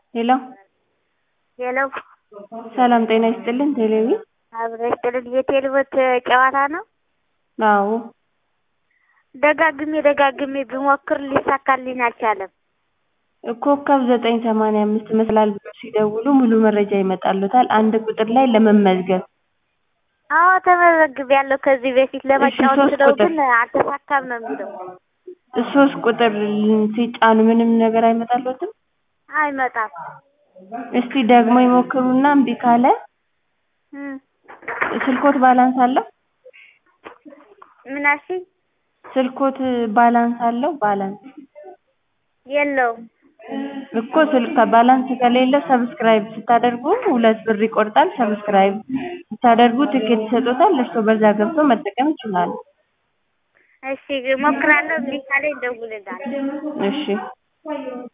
ሄሎ ሄሎ ሰላም ጤና ይስጥልን ቴሌቪ አብሮ ይስጥልን የቴሌብር ጨዋታ ነው አዎ ደጋግሜ ደጋግሜ ብሞክር ሊሳካልኝ አልቻለም ኮከብ ዘጠኝ ሰማንያ አምስት መሰላል ብለው ሲደውሉ ሙሉ መረጃ ይመጣልዎታል አንድ ቁጥር ላይ ለመመዝገብ አዎ ተመዝግቤያለሁ ከዚህ በፊት ለመጫወት ሶስት ስለው ቁጥር ግን አልተሳካም ነው የሚለው ሶስት ቁጥር ሲጫኑ ምንም ነገር አይመጣልዎትም አይመጣም እስቲ ደግሞ ይሞክሩና እምቢ ካለ እም ስልክዎት ባላንስ አለው ምን አልሽኝ ስልክዎት ባላንስ አለው ባላንስ የለውም እኮ ስልክ ባላንስ ከሌለው ሰብስክራይብ ስታደርጉ ሁለት ብር ይቆርጣል ሰብስክራይብ ስታደርጉ ትኬት ይሰጥዎታል እርስዎ በዛ ገብተው መጠቀም ይችላሉ እሺ እሞክራለሁ እምቢ ካለኝ እደውልልሃለሁ እሺ